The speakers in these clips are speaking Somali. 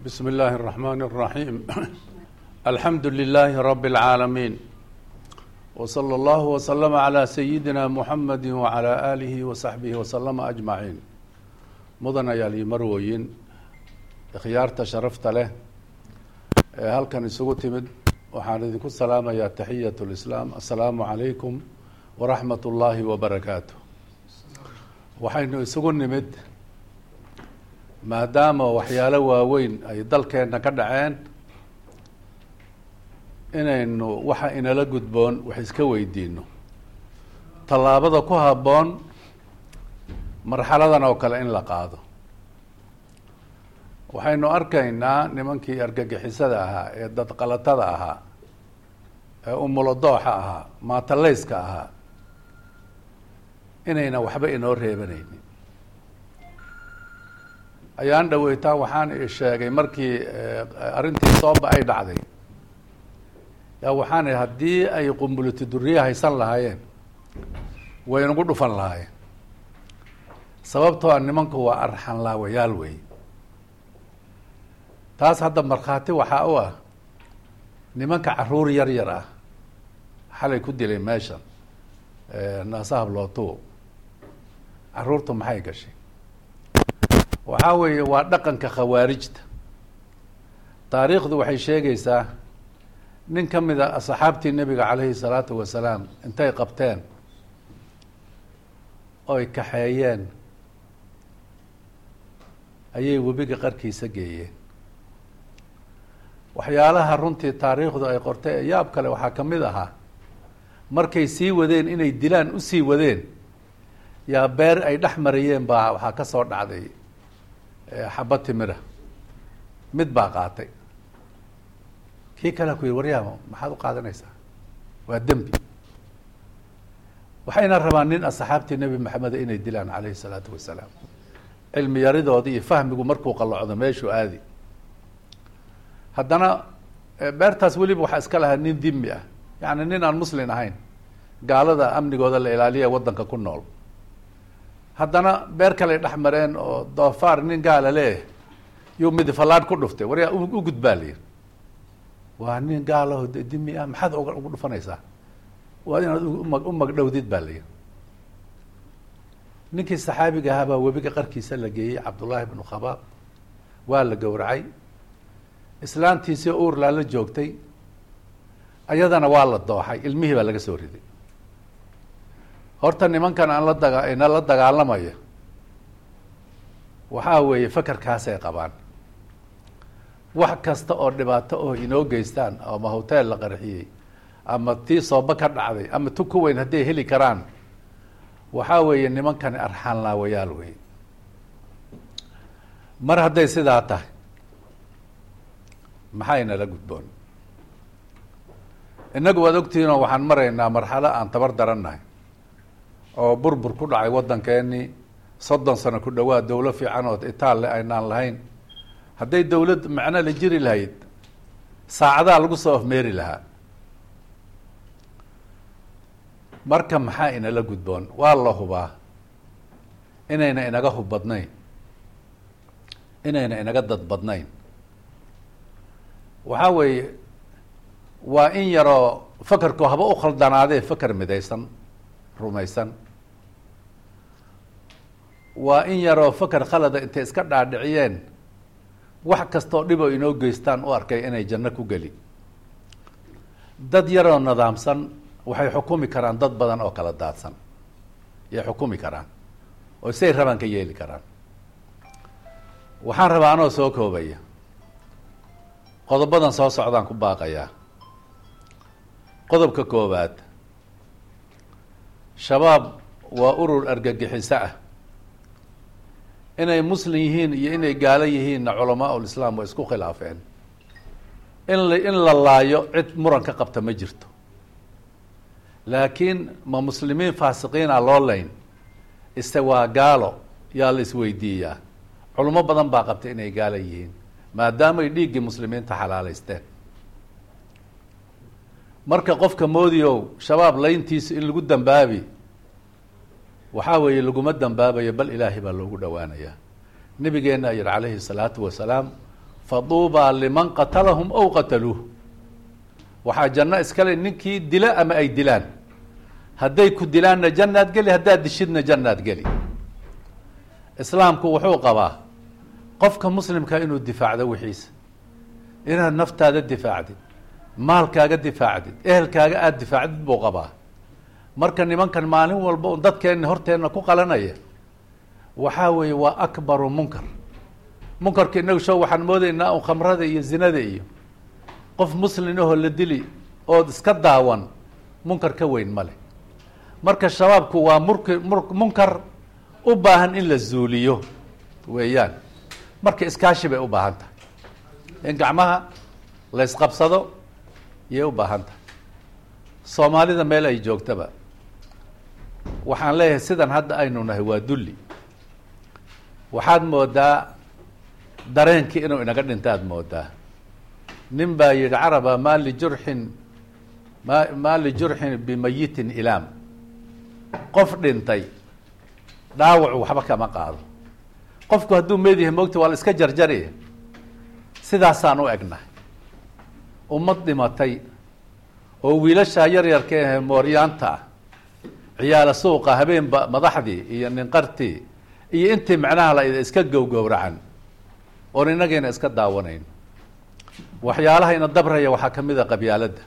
بسم الله الرحمن الرحيم الحمد لله رب العالمين وصلى الله وسلم على سيدنا محمد وعلى آله وصحبه وسلم أجمعين مدن ayaal iyo marwoyin ikhyaarta sharafta leh ee halkan isugu timid waxaan idinku salaamayaa taxiyat lislaam assalaamu calaykum waraxmat ullaahi wabarakaatu waxaynu isugu nimid maadaama waxyaalo waaweyn ay dalkeenna ka dhaceen inaynu waxa inala gudboon wax iska weydiino tallaabada ku habboon marxaladan oo kale in la qaado waxaynu arkaynaa nimankii argagixisada ahaa ee dadqalatada ahaa ee umulodooxa ahaa maataleyska ahaa inayna waxba inoo reebanaynin ayaan dhaweytaa waxaan sheegay markii arrintii sooba ay dhacday yaa waxaan ihi haddii ay qumbulati duriye haysan lahaayeen way nagu dhufan lahaayeen sababtoo a nimanku waa arxan laawayaal wey taas hadda markhaati waxaa u ah nimanka caruur yar yar ah xalay ku dilay meeshan naasahab lootuwo caruurtu maxay gashay waxaa weeye waa dhaqanka khawaarijta taariikhdu waxay sheegaysaa nin ka mid a asxaabtii nebiga calayhi salaatu wasalaam intay qabteen oy kaxeeyeen ayay webiga qarkiisa geeyeen waxyaalaha runtii taariikhdu ay qortay ee yaab kale waxaa ka mid ahaa markay sii wadeen inay dilaan usii wadeen yaa beer ay dhex marayeen baa waxaa ka soo dhacday xaba timira mid baa qaatay kii kalea ku yihi waryaamo maxaad u qaadanaysaa waa dembi waxayna rabaan nin asxaabtii nebi maxameda inay dilaan calayhi salaatu wasalaam cilmi yaridoodii iyo fahmigu markuu qallocdo meeshuu aadi haddana beertaas weliba waxaa iska lahaa nin dimi ah yacni nin aan muslin ahayn gaalada amnigooda la ilaaliya waddanka ku nool haddana beer kaley dhex mareen oo doofaar nin gaala leeyahay yuu midifallaadh ku dhuftay waryaa u gudbaa layiri waa nin gaalaho dimi ah maxaad ugu dhufanaysaa waa inaad uma u magdhowdid baa layiri ninkii saxaabiga ahaa baa webiga qarkiisa la geeyey cabdullaahi bnu khabaab waa la gowracay islaantiisii uurlaa la joogtay ayadana waa la dooxay ilmihii baa laga soo riday horta nimankan aan la daga ina la dagaalamaya waxaa weeye fakarkaasay qabaan wax kasta oo dhibaato oo inoo geystaan ama hotel la qarxiyey ama tii sooba ka dhacday ama tu ku weyn hadday heli karaan waxaa weeye nimankani arxaan laawayaal wey mar hadday sidaa tahay maxaynala gudboon innagu waad ogtihiinoo waxaan maraynaa marxalo aan tabar darannahay oo burbur ku dhacay waddankeenii soddon sano ku dhawaad dawlo fiican oo itaalle aynaan lahayn hadday dawlad macno la jiri lahayd saacadaa lagu soo afmeeri lahaa marka maxaa inala gudboon waa la hubaa inayna inaga hub badnayn inayna inaga dad badnayn waxaa weeye waa in yaroo fakarku haba u khaldanaadee fakar midaysan rumaysan waa in yaroo fakar khalada intay iska dhaadhiciyeen wax kastaoo dhib oo inoo geystaan u arkay inay janno ku geli dad yaroo nidaamsan waxay xukumi karaan dad badan oo kala daadsan yay xukumi karaan oo siay rabaan ka yeeli karaan waxaan rabaa anoo soo koobaya qodobadan soo socdaan ku baaqayaa qodobka koowaad shabaab waa urur argagixiso ah inay muslim yihiin iyo inay gaalo yihiinna culamaa ulislaam waa isku khilaafeen in la in la laayo cid muran ka qabta ma jirto laakiin ma muslimiin faasiqiina loo layn ise waa gaalo yaa la isweydiiyaa culimo badan baa qabta inay gaalo yihiin maadaamay dhiiggii muslimiinta xalaaleysteen marka qofka moodiyow shabaab layntiisa in lagu dambaabi waxaa weeye laguma dambaabayo bal ilaahay baa loogu dhowaanayaa nabigeena yihi calayhi salaatu wasalaam faduubaa liman qatalahum aw qataluuh waxaa janno iskale ninkii dila ama ay dilaan hadday ku dilaanna jannaad geli haddaad dishidna jannaad geli islaamku wuxuu qabaa qofka muslimka inuu difaacdo wixiisa inaad naftaada difaacdid maalkaaga difaacdid ehelkaaga aada difaacdid buu qabaa marka nimankan maalin walba un dadkeenna horteenna ku qalanaya waxaa weeye waa akbaru munkar munkarka inagu show waxaan moodaynaa un khamrada iyo zinada iyo qof muslin ahoo la dili ood iska daawan munkar ka weyn ma leh marka shabaabku waa murk munkar u baahan in la zuuliyo weeyaan marka iskaashi bay u baahan tahay in gacmaha la ysqabsado yay u baahan tahay soomaalida meel ay joogtaba waxaan leeyahay sidan hadda aynu nahay waa dulli waxaad moodaa dareenkii inuu inaga dhinta aad moodaa nin baa yihi caraba maa lijurxin ma maa lijurxin bimayitin ilaam qof dhintay dhaawacu waxba kama qaado qofku hadduu meed yahay moogta waa la iska jarjari sidaasaan u egnahay ummad dhimatay oo wiilashaa yaryarka ahe mooryaanta ah ciyaala suuqa habeenba madaxdii iyo ninqartii iyo intii macnaha la iska gowgowracan oon inagayna iska daawanayn waxyaalaha ina dabraya waxaa ka mid a qabyaaladda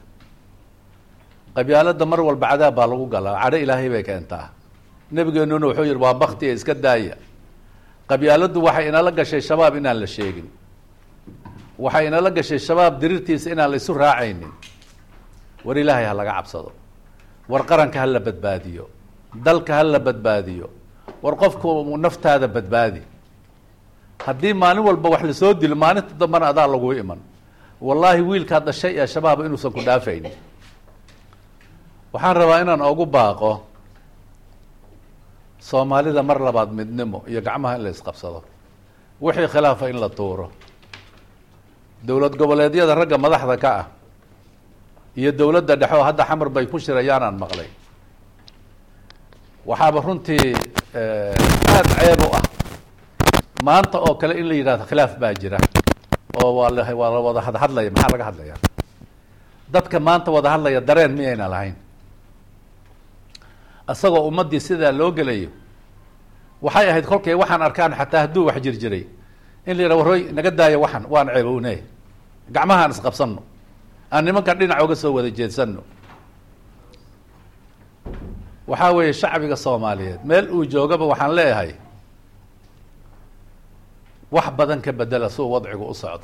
qabyaaladda mar walba cadaab baa lagu galaa cadho ilaahay bay keentaa nebigeenuna wuxuu yihi waa bakti ee iska daaya qabyaaladdu waxay inala gashay shabaab inaan la sheegin waxay inala gashay shabaab dirirtiisa inaan la isu raacaynin war ilaahay ha laga cabsado war qaranka ha la badbaadiyo dalka ha la badbaadiyo war qofku naftaada badbaadi haddii maalin walba wax lasoo dilo maalinta dambana adaa lagu iman wallaahi wiilkaad dhashay ee shabaaba inuusan ku dhaafaynin waxaan rabaa inaan ogu baaqo soomaalida mar labaad midnimo iyo gacmaha in la isqabsado wixii khilaafa in la tuuro dowlad goboleedyada ragga madaxda ka ah iyo dowladda dhexe oo hadda xamar bay ku shirayaanaan maqlay waxaaba runtii aada ceeb u ah maanta oo kale in la yidhahdo khilaaf baa jira oo waa la waa la wada hadhadlaya maxaa laga hadlaya dadka maanta wada hadlaya dareen miyayna lahayn isagoo ummaddii sidaa loo gelayo waxay ahayd kolkay waxaan arkaan xataa hadduu wax jir jiray in la yidhah warooy naga daayo waxan waan ceebownay gacmahaan isqabsanno aan nimankan dhinac oga soo wada jeedsano waxaa weeye shacbiga soomaaliyeed meel uu joogaba waxaan leeyahay wax badan ka bedela suu wadcigu u socdo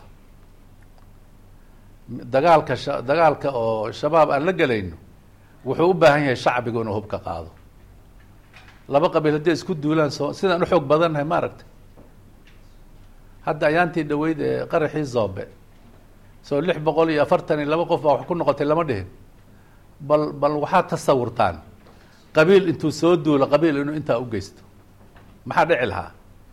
dagaalka sha dagaalka oo shabaab aan la gelayno wuxuu u baahan yahay shacbigu inuu hubka qaado laba qabiil hadday isku duulaan soo sidaan u xoog badannahay ma aragtay hadda ayaantii dhaweyd ee qaraxii zoobe soo lix boqol iyo afartan iyo laba qof baa wax ku noqotay lama dhihin bal bal waxaad tasawurtaan qabiil intuu soo duulo qabiil inuu intaa u geysto maxaa dhici lahaa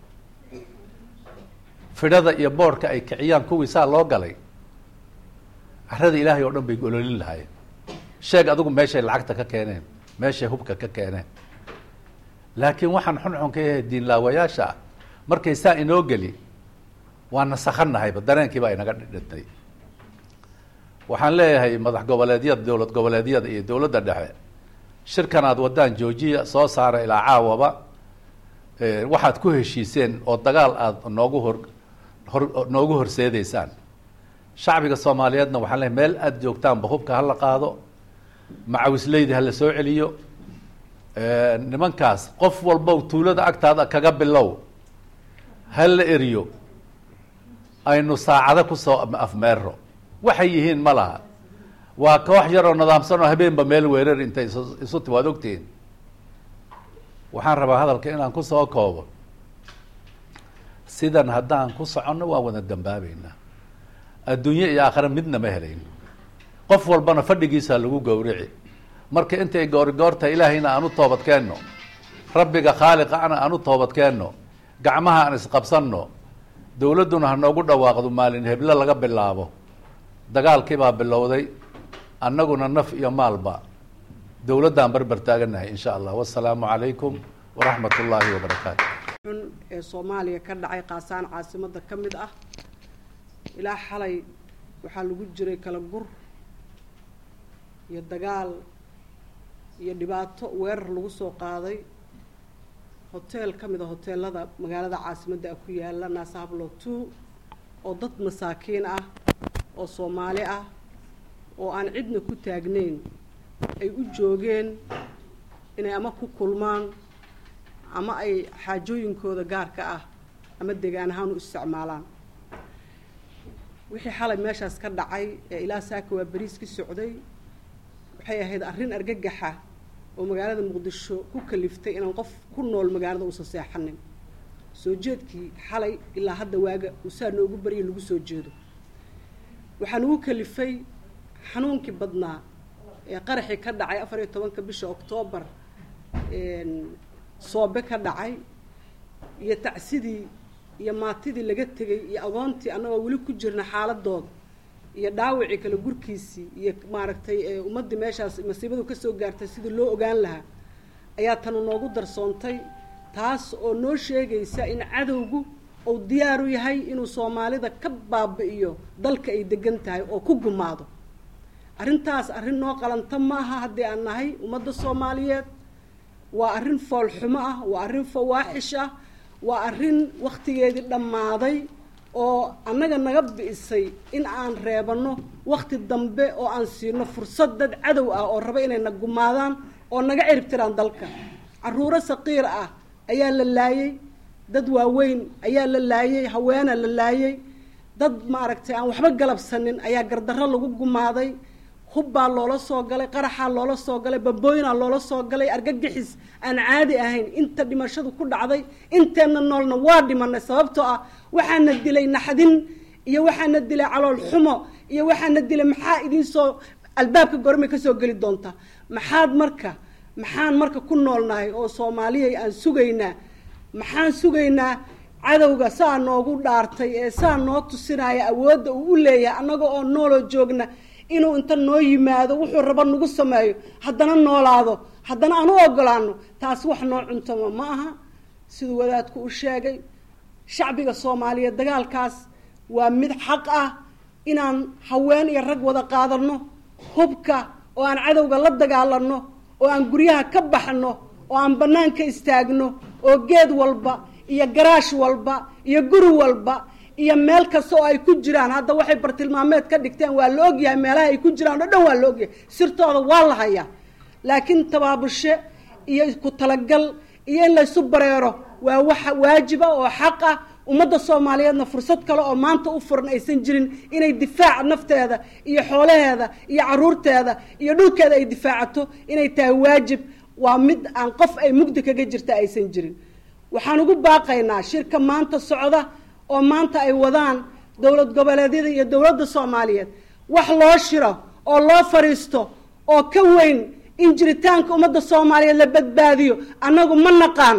fidhada iyo boorhka ay kiciyaan kuwii saa loo galay carada ilaahay oo dhan bay gololin lahaayeen sheeg adigu meeshay lacagta ka keeneen meeshay hubka ka keeneen laakiin waxaan xunxun ka yahay diinlaawayaasha ah markay saa inoo geli waa nasakhanahayba dareenkii baa inaga dhintay waxaan leeyahay madax goboleedyada dowlad goboleedyada iyo dowladda dhexe shirkan aad wadaan joojiya soo saara ilaa caawaba waxaad ku heshiiseen oo dagaal aada noogu hor hor noogu horseedeysaan shacbiga soomaaliyeedna waxaan leeyahay meel aada joogtaanba hubka hala qaado macawisleydi hala soo celiyo nimankaas qof walbow tuulada agtaada kaga bilow ha la eriyo aynu saacado kusoo afmeero waxay yihiin ma laha waa koox yaroo nidaamsan oo habeenba meel weerar intay is isu ti waad ogtihiin waxaan rabaa hadalka inaan kusoo koobo sidan haddaan ku soconno waan wada dambaabeynaa adduunye iyo aakhira midna ma helayno qof walbana fadhigiisa lagu gowrici marka intay goorigoorta ilaahayna aan u toobad keenno rabbiga khaaliqa ana aan u toobad keenno gacmaha aan isqabsanno dowladduna ha noogu dhawaaqdo maalin heblo laga bilaabo dagaalkii baa bilowday annaguna naf iyo maalba dowladdaan barbar taaganahay insha allah wasalaamu calaykum waraxmat ullaahi wabarakaatu xun ee soomaaliya ka dhacay qaasaan caasimada ka mid ah ilaa xalay waxaa lagu jiray kala gur iyo dagaal iyo dhibaato weerar lagu soo qaaday hoteel ka mid a hoteelada magaalada caasimadda ah ku yaala naasahblo two oo dad masaakiin ah oo soomaali ah oo aan cidna ku taagnayn ay u joogeen inay ama ku kulmaan ama ay xaajooyinkooda gaarka ah ama degaan ahaan u isticmaalaan wixii xalay meeshaas ka dhacay ee ilaa saaka waa beriis ka socday waxay ahayd arrin argagaxa oo magaalada muqdisho ku kaliftay inaan qof ku nool magaalada uusan seexanin soo jeedkii xalay ilaa hadda waaga usaa noogu barya lagu soo jeedo waxaa nagu kalifay xanuunkii badnaa ee qaraxii ka dhacay afar iyo tobanka bisha oktoobar soobe ka dhacay iyo tacsidii iyo maatidii laga tegay iyo agoontii annagoo weli ku jirna xaaladooda iyo dhaawacii kale gurkiisii iyo maaragtay ummaddii meeshaas masiibadu kasoo gaartay sidii loo ogaan lahaa ayaa tanu noogu darsoontay taas oo noo sheegaysa in cadowgu uu diyaaru yahay inuu soomaalida ka baabi'iyo dalka ay degan tahay oo ku gumaado arrintaas arrin noo qalanta maaha haddii aan nahay ummadda soomaaliyeed waa arrin foolxumo ah waa arrin fawaaxish ah waa arrin wakhtigeedii dhammaaday oo annaga naga bi'isay in aan reebanno wakhti dambe oo aan siino fursad dad cadow ah oo raba inay na gumaadaan oo naga ciribtiraan dalka carruuro saqiir ah ayaa la laayey dad waaweyn ayaa la laayey haweena la laayey dad maaragtay aan waxba galabsanin ayaa gardarro lagu gumaaday hubbaa loola soo galay qaraxaa loola soo galay babooyinaa loola soo galay argagixis aan caadi ahayn inta dhimashadu ku dhacday inteenna noolna waa dhimanay sababtoo ah waxaana dilay naxdin iyo waxaana dilay calool xumo iyo waxaana dilay maxaa idinsoo albaabka gormay kasoo geli doontaa maxaad marka maxaan marka ku noolnahay oo soomaaliyay aan sugaynaa maxaan sugaynaa cadowga saa noogu dhaartay ee saa noo tusinaya awoodda uu u leeyahay annaga oo nooloo joogna inuu inta noo yimaado wuxuu rabo nagu sameeyo haddana noolaado haddana aan u ogolaano taas wax noo cuntama ma aha siduu wadaadku u sheegay shacbiga soomaaliyeed dagaalkaas waa mid xaq ah inaan haween iyo rag wada qaadano hubka oo aan cadowga la dagaalano oo aan guryaha ka baxno oo aan banaanka istaagno oo geed walba iyo garaash walba iyo guri walba iyo meel kasta oo ay ku jiraan hadda waxay bartilmaameed ka dhigteen waa la ogyahay meelaha ay ku jiraan oo dhan waa la ogyahay sirtooda waa la hayaa laakiin tabaabushe iyo ku talagal iyo in laysu bareero waa waxa waajiba oo xaq ah ummadda soomaaliyeedna fursad kale oo maanta u furan aysan jirin inay difaac nafteeda iyo xoolaheeda iyo caruurteeda iyo dhulkeeda ay difaacato inay tahay waajib waa mid aan qof ay mugdi kaga jirta aysan jirin waxaan ugu baaqaynaa shirka maanta socda oo maanta ay wadaan dowlad goboleedyada iyo dowladda soomaaliyeed wax loo shiro oo loo fadhiisto oo ka weyn in jiritaanka ummadda soomaaliyeed la badbaadiyo annagu ma naqaan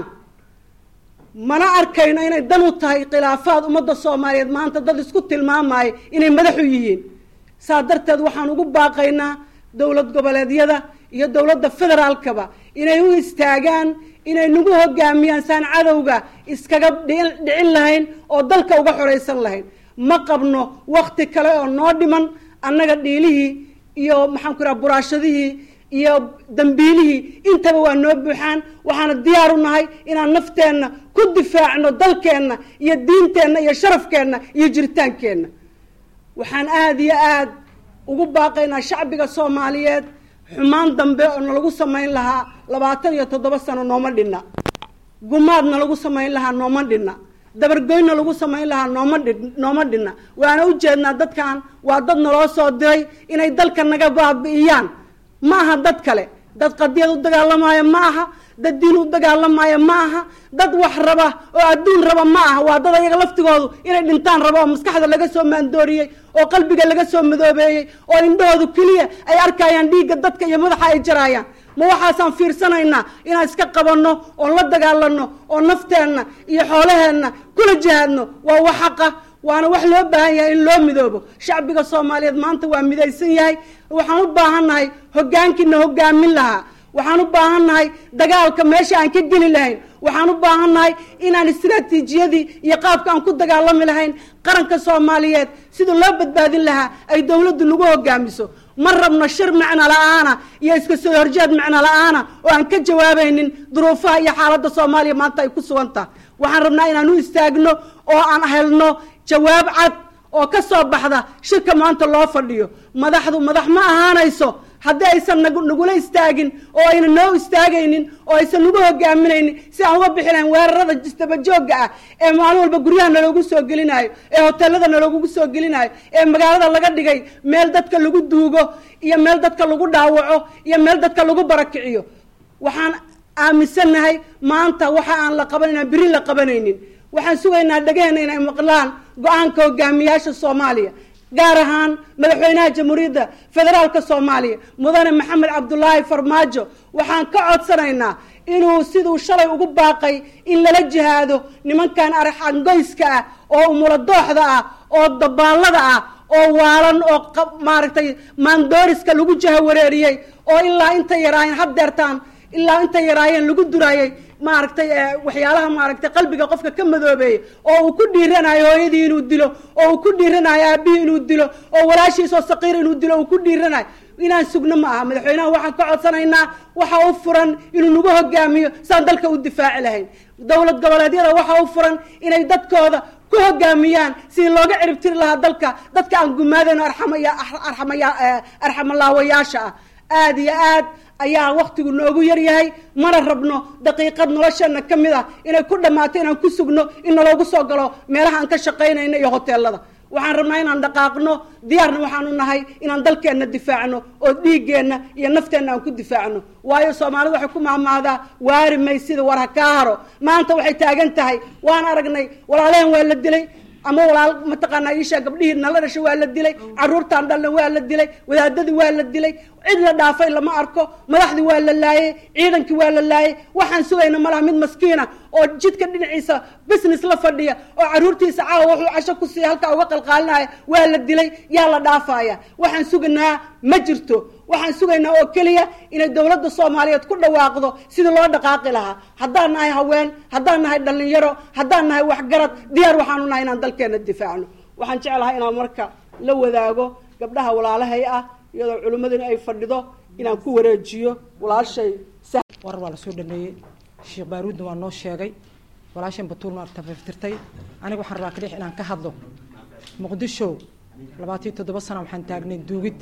mana arkayno inay dan u tahay khilaafaad ummadda soomaaliyeed maanta dad isku tilmaamaya inay madaxu yihiin saa darteed waxaan ugu baaqaynaa dowlad goboleedyada iyo dowladda federaalkaba inay u istaagaan inay nagu hogaamiyaan saan cadowga iskaga dhicin lahayn oo dalka uga xoraysan lahayn ma qabno wakti kale oo noo dhiman annaga dhiilihii iyo maxaan ku raha buraashadihii iyo dambiilihii intaba waa noo buuxaan waxaana diyaar u nahay inaan nafteenna ku difaacno dalkeenna iyo diinteenna iyo sharafkeenna iyo jiritaankeenna waxaan aada iyo aada ugu baaqaynaa shacbiga soomaaliyeed xumaan dambe oo nalagu samayn lahaa labaatan iyo toddoba sano nooma dhinna gumaadna lagu samayn lahaa nooma dhinna dabargoynna lagu samayn lahaa nooma dhi nooma dhinna waana ujeednaa dadkan waa dad naloo soo diray inay dalka naga baabi'iyaan ma aha dad kale dad qadiyad u dagaalamaayo ma aha dad diin u dagaalamaayo ma aha dad wax raba oo adduun raba ma aha waa dad ayaga laftigoodu inay dhintaan raba oo maskaxda laga soo maandooriyey oo qalbiga laga soo madoobeeyey oo indhahoodu keliya ay arkayaan dhiigga dadka iyo madaxa ay jaraayaan ma waxaasaan fiirsanaynaa inaan iska qabanno oon la dagaalano oo nafteenna iyo xoolaheenna kula jihaadno waa wax xaqa waana wax loo baahan yahay in loo midoobo shacbiga soomaaliyeed maanta waa midaysan yahay waxaan u baahannahay hogaankiina hogaamin lahaa waxaan u baahannahay dagaalka meesha aan ka geli lahayn waxaan u baahannahay inaan istiraatiijiyadii iyo qaabka aan ku dagaalami lahayn qaranka soomaaliyeed sida loo badbaadin lahaa ay dowladdu nagu hogaamiso ma rabno shir macno la-aana iyo iska soo horjeed macno la-aana oo aan ka jawaabaynin duruufaha iyo xaaladda soomaaliya maanta ay ku sugantaha waxaan rabnaa inaan u istaagno oo aan helno jawaab cad oo ka soo baxda shirka maanta loo fadhiyo madaxdu madax ma ahaanayso haddii aysan nagu nagula istaagin oo ayna noo istaagaynin oo aysan nagu hogaaminaynin si aan uga bixi lahayn weerarada isdabajoogga ah ee maalin walba guryaha naloogu soo gelinaayo ee hoteelada naloogu soo gelinaayo ee magaalada laga dhigay meel dadka lagu duugo iyo meel dadka lagu dhaawaco iyo meel dadka lagu barakiciyo waxaan aaminsannahay maanta waxa aan la qaban inaan beri la qabanaynin waxaan sugaynaa dhegaheenna inay maqlaan go-aanka hogaamiyaasha soomaaliya gaar ahaan madaxweynaha jamhuuriyadda federaalka soomaaliya mudane maxamed cabdulaahi farmaajo waxaan ka codsanaynaa inuu siduu shalay ugu baaqay in lala jihaado nimankan araxangoyska ah oo umuladooxda ah oo dabaallada ah oo waalan oo maaragtay maandooriska lagu jahawareeriyey oo ilaa inta yaraayeen haddeertaan ilaa inta yaraayeen lagu duraayey maaragtay waxyaalaha maaragtay qalbiga qofka ka madoobeeyey oo uu ku dhiiranayo hooyadii inuu dilo oo uu ku dhiiranayo aabihii inuu dilo oo walaashiisoo saqiir inuu dilo uu ku dhiiranayo inaan sugno ma aha madaxweynaha waxaan ka codsanaynaa waxa u furan inuu nagu hogaamiyo saan dalka u difaaci lahayn dowlad goboleedyada waxa u furan inay dadkooda ku hogaamiyaan sidii looga ciribtiri lahaa dalka dadka aan gumaadayno arxamaya arxamaya arxamalaawayaasha ah aada iyo aad ayaa waktigu noogu yaryahay mana rabno daqiiqad nolosheena ka mid ah inay ku dhammaato inaan ku sugno in naloogu soo galo meelaha aan ka shaqaynayno iyo hoteelada waxaan rabnaa inaan dhaqaaqno diyaarna waxaanu nahay inaan dalkeenna difaacno oo dhiiggeenna iyo nafteenna aan ku difaacno waayo soomaalidu waxay ku mahmaahdaa waari maysida war ha kaa haro maanta waxay taagan tahay waan aragnay walaalehen waa la dilay ama walaal mataqaanaa iishaa gabdhihii nala dhashay waa la dilay caruurtaan dhalna waa la dilay wadaadadii waa la dilay cid la dhaafay lama arko madaxdii waa la laayey ciidankii waa la laayey waxaan sugayna malaha mid maskiina oo jidka dhinaciisa business la fadhiya oo caruurtiisa caawa wuxuu casho ku siiya halkaa uga qalqaalinaya waa la dilay yaa la dhaafaya waxaan sugaynaa ma jirto waxaan sugaynaa oo keliya inay dowladda soomaaliyeed ku dhawaaqdo sidii loo dhaqaaqi lahaa haddaan nahay haween haddaan nahay dhalinyaro haddaan nahay waxgarad diyaar waxaanu nahay inaan dalkeena difaacno waxaan jeclahay inaan marka la wadaago gabdhaha walaalahay ah iyadoo culimmadina ay fadhido inaan ku wareejiyo walaashay war waa lasoo dhameeyey sheekh baaruudna waa noo sheegay walaashan batuul ma tafaftirtay aniga waxaan rabaa kadhix inaan ka hadlo muqdisho labaatiyo toddoba sana waxaan taagnay duugid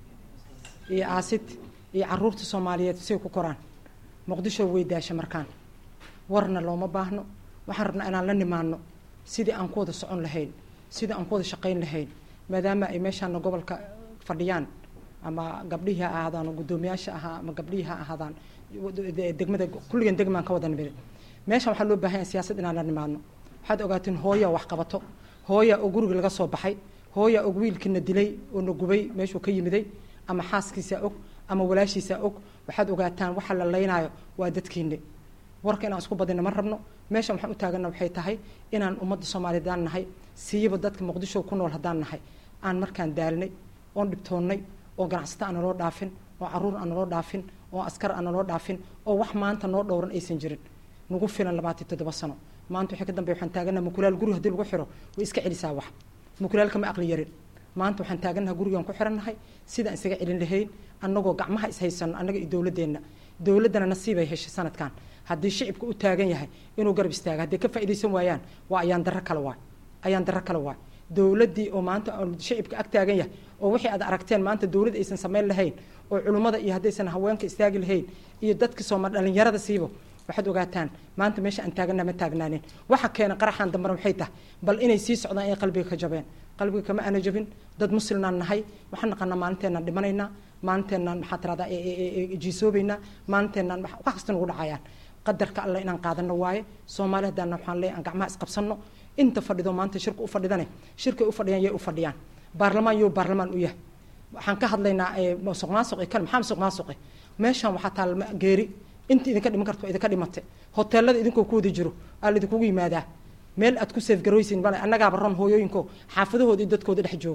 iyo aasid iyo caruurta soomaaliyeed say ku koraan muqdisho way daasha markaan warna looma baahno waxaan rabnaa inaan la nimaano sidii aan ku wada socon lahayn sidii aan ku wada shaqayn lahayn maadaama ay meeshaana gobolka fadhiyaan ama gabdhihii ha ahaadaan oo guddoomiyaasha ahaa ama gabdhihii ha ahaadaan degmada kulligan degmaan ka wada nimid meeshan waxaa loo baahan yahay siyaasad inaan la nimaadno waxaad ogaateen hooya wax qabato hooya oo guriga laga soo baxay hooya og wiilkiina dilay oo na gubay meeshuu ka yimiday ama xaaskiisaa og ama walaashiisaa og waxaad ogaataan waxa la laynaayo waa dadkiine warka inaan isku badina ma rabno meeshan waxaan u taagana waxay tahay inaan ummadda soomaaliyeed aan nahay siiba dadka muqdisho ku nool haddaan nahay aan markaan daalnay oon dhibtoonnay oo ganacsato aan naloo dhaafin oo caruur aan naloo dhaafin oo askar aan naloo dhaafin oo wax maanta noo dhowran aysan jirin nagu filan labaatan toddoba sano maanta wixii ka dambeya waxaan taaganaha mukulaal guri haddii lagu xiro way iska celisaa wax mukulaal kama aqli yarin maanta waxaan taaganaha gurigaan ku xirannahay sidaan isaga celin lahayn annagoo gacmaha ishaysano annaga iyo dowladeenna dowladdana nasiibay heshay sanadkan haddii shicibka u taagan yahay inuu garab istaaga hadday ka faa'iidaysan waayaan waa ayaan darro kale waay ayaan darro kale waay dowladdii oo maanta shicibka ag taagan yahay oo wixii aad aragteen maanta dowladd aysan samayn lahayn oo culimmada iyo haddaysan haweenka istaagi lahayn iyo dadka sooma dhalinyarada siibo waxaad ogaataan maanta meesha aan taagana ma taagnaanin waxa keena qaraxan dambana waxay tahay bal inay sii socdaan inay qalbiga ka jabeen qalbiga kama ana jabin dad muslimnaan nahay waxaan naqanaa maalinteenaan dhimanaynaa maalinteenaan maxaa tiradaa jiisoobaynaa maalinteenaan wax kasta nagu dhacayaan qadarka alle inaan qaadano waaye soomaali haddaan waxaan leeyahay aan gacmaha isqabsanno inta fadhido maanta shirka u fadhidane shirkay u fadhiyaan yay u fadhiyaan baarlamaan yoo baarlamaan u yahay waxaan ka hadlaynaa musuq maasuqi kan maxaa musuq maasuqi meeshan waxaa taal geeri inta idinka dhiman karto idinka dhimate hoteelada idinkoo ku wada jiro aa laidinkugu yimaadaa meel aad ku seefgarooysin bale annagaaba ron hooyooyinko xaafadahooda iyo dadkooda dhex joogno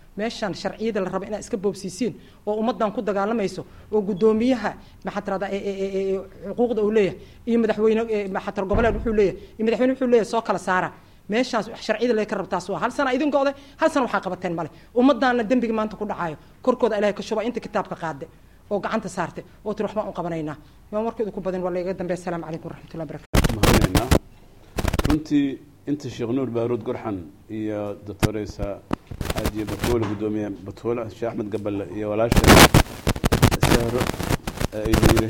meeshaan sharciyada la raba inaad iska boobsiisiin oo ummadan ku dagaalamayso oo guddoomiyaha maxaa tirahdaa xuquuqda uu leeyahay iyo madaxweyne maxaa tira goboleed wuxuu leeyahay iyo madaxweyne wuxuu leeyahay soo kala saara meeshaas sharciyada lee ka rabtaas waa hal sana idin go'de hal sana waxaa qabateen male ummadaana dembiga maanta ku dhacayo korkooda ilahay ka shuba inta kitaabka qaade oo gacanta saarte oo tiri waxbaan u qabanaynaa maa markooda ku badin waa lagaga dambeya asalaamu calaykum waraxmatullahi barakatu mahadnaynaa runtii inta sheekh nuur baaruud gorxan iyo doctoreysa xaaji batuule guddoomiye batuule sheekh axmed gaballe iyo walaasha sahro ay yiri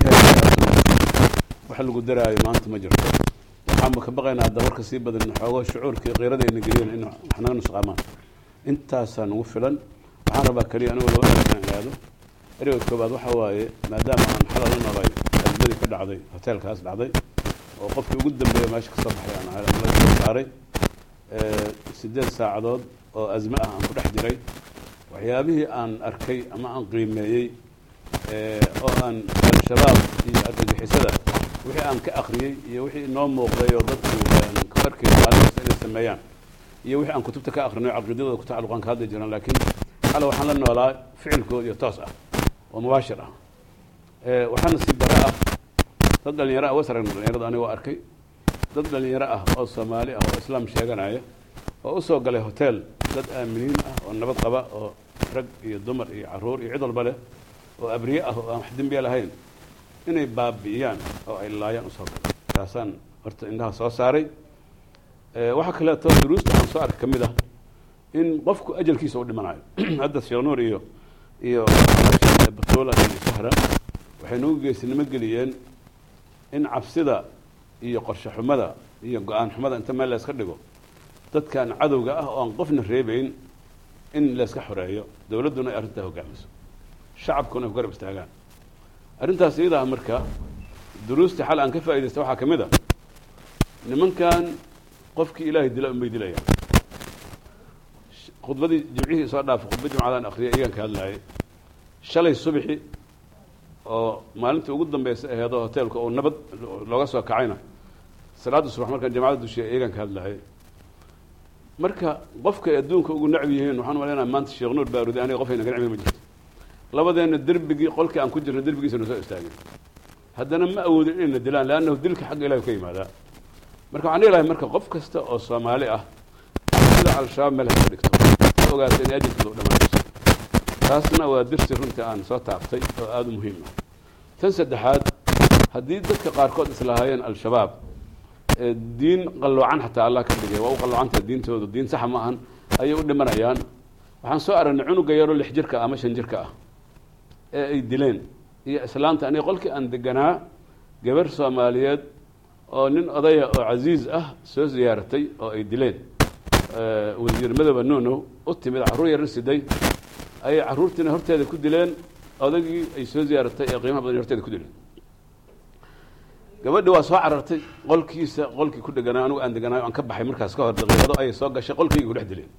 wax lagu daraayo maanta ma jirto waxaanba ka baqaynaa hadda warka sii badan xoogo shucuurkii qiirada ayna geliyeen in wax naga nusqaamaan intaasaa nagu filan waxaan rabaa keliya anigu laba erag inaan aado ereyga koobaad waxa waaye maadaama aan xalal la noolay azmadii ka dhacday hoteelkaas dhacday oo qofkii ugu dambeeya meesha kasoo baxay aan ahay ama laga soo saaray sideed saacadood oo azme ah aan ku dhex jiray waxyaabihii aan arkay ama aan qiimeeyey oo aan al-shabaab iyo argagixisada wixii aan ka akriyey iyo wixii inoo muuqday oo dadku ka arkay maalinkaas inay sameeyaan iyo wixii aan kutubta ka akrinay caqiidadooda ku tacalluqaan ka hadli jiraan laakiin xala waxaan la noolaa ficilkood iyo toos ah oo mubaashir ah waxaana si bara ah dad dhalinyaro ah was aragna dhalinyarada aniga waa arkay dad dhalinyaro ah oo soomaali ah oo islaam sheeganaya oo usoo galay hotel dad aaminiin ah oo nabad qaba oo rag iyo dumar iyo caruur iyo cid walba leh oo abriye ah oo aan wax dembiya lahayn inay baabi'iyaan oo ay laayaan usoo galay taasaan horta indhaha soo saaray waxaa kaleeto duruusta aan soo arkay ka mid ah in qofku ajalkiisa u dhimanayo hadda sheekh nuur iyo iyo batuula iyo sahra waxay nagu geesinimo geliyeen in cabsida iyo qorshe xumada iyo go-aan xumada inta meel layska dhigo dadkan cadowga ah oo aan qofna reebeyn in layska xoreeyo dowladduna ay arrintaa hogaamiso shacabkuna ay ku garab istaagaan arrintaas iyadaa marka duruustii xal aan ka faaidaysta waxaa ka mid a nimankan qofkii ilaahay dila unbay dilayaan khudbadii jimcihii soo dhaafay khudba jimcadaan akriyay iyagaan ka hadlaayay shalay subxi oo maalintii ugu dambeysa aheedoo hoteelka oo nabad looga soo kacayna salaadda subax markaan jamacada dushiya iyagaan ka hadlaayay marka qofkay adduunka ugu nacbi yihiin waxaan malaynaha maanta sheekh nuur baaruudi aniga qof ayna ka nacbi ma jirto labadeenna derbigii qolkii aan ku jirna derbigiisa na soo istaagay haddana ma awoodin inayna dilaan leannahu dilka xagga ilahi ka yimaadaa marka waxaan dhihi lahay marka qof kasta oo soomaali ah sida al-shabaab meel haka dhigto ha ogaata inay ajirkooda u dhamaanayso taasna waa dirsi runtii aan soo taabtay oo aada u muhiim ah tan saddexaad haddii dadka qaarkood islahaayeen al-shabaab diin qalloocan xataa allah ka dhigay waa u qalloocantaha diintooda diin saxa ma ahan ayay u dhimanayaan waxaan soo aragnay cunuga yaroo lix jirka ah ama shan jirka ah ee ay dileen iyo islaanta aniga qolkii aan deganaa gabar soomaaliyeed oo nin odaya oo casiiz ah soo ziyaaratay oo ay dileen wasiir madooba nuunow u timid carruur yarar siday ayay carruurtiina horteeda ku dileen odagii ay soo ziyaaratay ee qiimaha badan horteeda ku dileen gabadhi waa soo carartay qolkiisa qolkii ku dheganaa anigu aan deganaayo aan ka baxay markaas ka hor daqiiqado ayay soo gashay qolkayga ku dhex dileen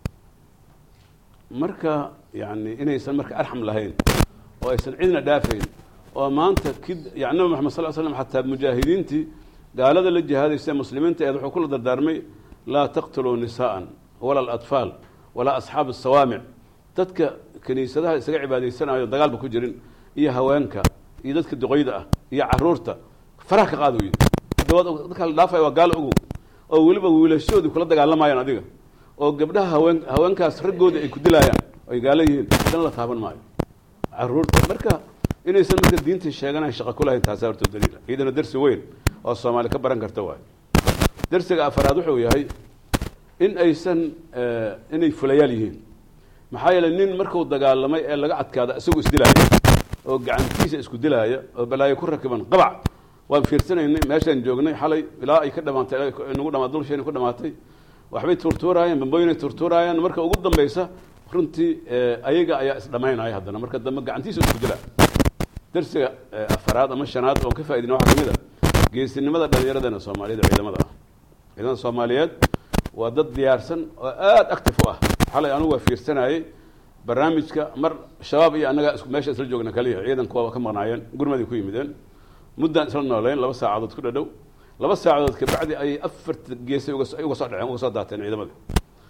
marka yani inaysan marka arxam lahayn oo aysan cidna dhaafayn oo maanta kid yani nabi maxamed sal l slam xataa mujaahidiintii gaalada la jihaadaysa muslimiinta eed wuxuu kula dardaarmay laa taqtuluu nisaa'an wala alatfaal walaa asxaab asawaamic dadka kiniisadaha isaga cibaadaysanayo dagaalba ku jirin iyo haweenka iyo dadka duqoyda ah iyo caruurta faraha ka qaad weydi dadka la dhaafaya waa gaalo ogow oo weliba wiilashoodii kula dagaalamayaan adiga oo gabdhaha haween haweenkaas raggooda ay ku dilaayaan ay gaalo yihiin dana la taaban maayo caruurta marka inaysan marka diinta sheeganayn shaqa ku lahayn taasa horta daliila iyadana dersi weyn oo soomaali ka baran karta waayo dersiga afaraad wuxuu yahay in aysan inay fulayaal yihiin maxaa yeeley nin markuu dagaalamay ee laga adkaada isagoo isdilaaya oo gacantiisa isku dilaaya oo balaayo ku rakiban qabac waan fiirsanaynay meeshaan joognay xalay ilaa ay ka dhamaatay nagu dhama dulsheena ku dhamaatay waxbay tuurtuuraayeen bambooyinay tuurtuuraayeen marka ugu dambeysa runtii ayaga ayaa isdhamaynaya haddana marka dambe gacantiisa isku dila darsiga afaraad ama shanaad oon ka faaidina waxaa kamid a geesinimada dhalinyaradana soomaaliyada ciidamada ah ciidamada soomaaliyeed waa dad diyaarsan oo aada active u ah xalay anugu waa fiirsanayey barnaamijka mar shabaab iyo annagaa meesha isla joogna kaliya ciidanku waa ka maqnaayeen gurmaday ku yimideen muddaan isla nooleyn laba saacadood ku dhadhow laba saacadood kabacdi ayay afarta geesay uga soo dhaceen uga soo daateen ciidamadii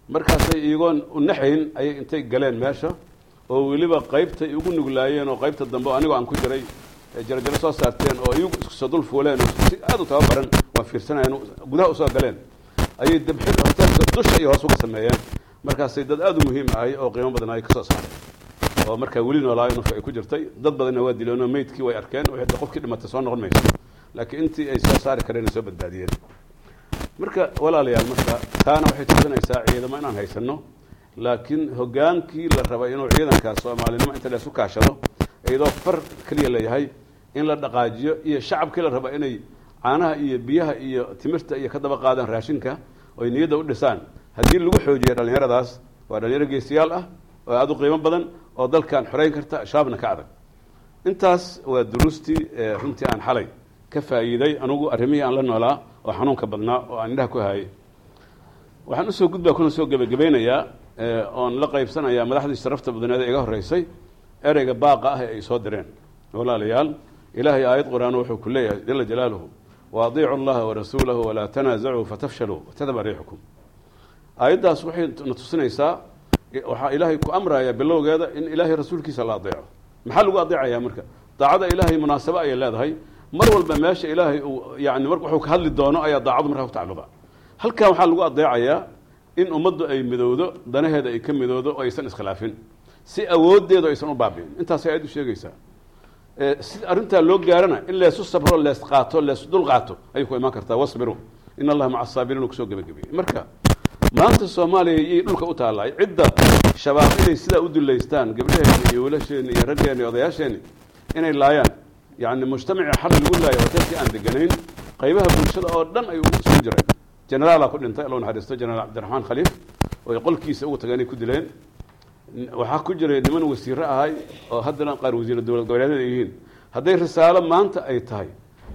markaasay iyagoon u naxayn ayay intay galeen meesha oo weliba qaybtay ugu nuglaayeen oo qaybta dambe anigoo aan ku jiray jarajaro soo saarteen oo iyagu isku soo dul fuuleen oo si aada u tababaran waa fiirsanayeen gudaha usoo galeen ayay dabxi hoteelka dusha iyo hoos uga sameeyeen markaasay dad aada u muhiim ahay oo qiimo badan ay ka soo saareen oo markaa weli noolaayo nafka ay ku jirtay dad badanna waa dileen oo meydkii way arkeen wixii qofkii dhimatay soo noqon mayso laakiin intii ay soo saari kareen ay soo badbaadiyeen marka walaalayaal marka taana waxay tusinaysaa ciidamo inaan haysano laakiin hogaankii la rabay inuu ciidankaas soomaalinimo inta la isu kaashado iyadoo far keliya leeyahay in la dhaqaajiyo iyo shacabkii la raba inay caanaha iyo biyaha iyo timirta iyo ka daba qaadaan raashinka oy niyadda u dhisaan haddii lagu xoojiyo dhallinyaradaas waa dhalinyaro geesiyaal ah oo aada u qiimo badan oo dalkan xoreyn karta shaabna ka adag intaas waa duruustii runtii aan xalay ka faa'iiday anugu arrimihii aan la noolaa oo xanuunka badnaa oo aan indhaha ku hayay waxaan usoo gudbaa kuna soo gebagabeynayaa oon la qaybsanayaa madaxdii sharafta badneed ee iga horreysay ereyga baaqa ah ee ay soo direen walaalayaal ilaahay aayad qur-aan wuxuu ku leeyahay jala jalaaluhu wa adiicu allaha warasuulahu walaa tanaasacuu fatafshaluu watadaba riixukum aayaddaas waxay na tusinaysaa waxaa ilaahay ku amraya bilowgeeda in ilaahay rasuulkiisa la adeeco maxaa lagu adeecayaa marka daacada ilaahay munaasabo ayay leedahay mar walba meesha ilaahay uu yani mar wuxuu ka hadli doono ayaa daacadu markaa ku tacalluqa halkan waxaa lagu adeecayaa in ummaddu ay midowdo danaheeda ay ka midowdo oo aysan iskhilaafin si awooddeedu aysan u baabi'in intaasay aayad u sheegaysaa si arrintaa loo gaarana in leesu sabro lees qaato lees dul qaato ayay ku imaan kartaa wasbiru in allaha maca asaabiriin uu kusoo gebagabiyey marka maanta soomaaliya iyay dhulka u taallay cidda shabaab inay sidaa u dullaystaan gabdhaheeni iyo wiilasheeni iyo raggeeni iyo odayaasheeni inay laayaan yacni mujtamacii xal lagu laayo hoteelkii aan deganayn qaybaha bulshada oo dhan ay isugu jireen generaalaa ku dhintay allow naxariisto generaal cabdiraxmaan khaliif oo ay qolkiisa ugu tageen ay ku dileen waxaa ku jiray niman wasiiro ahay oo haddana qaar wasiiro dowlad goboleedyada ay yihiin hadday risaalo maanta ay tahay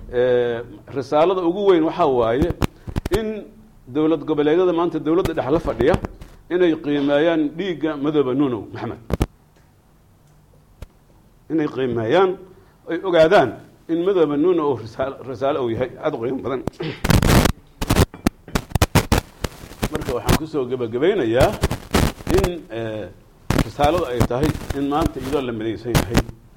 risaalada ugu weyn waxaa waaye in dowlad goboleedyada maanta dowladda dhex la fadhiya inay qiimeeyaan dhiigga madooba nuunow maxamed inay qiimeeyaan ay ogaadaan in madooba nuuno oo risaal risaalo uu yahay aada u qiimo badan marka waxaan kusoo gebagabaynayaa in risaaladu ay tahay in maanta iyadoo la midaysan yahay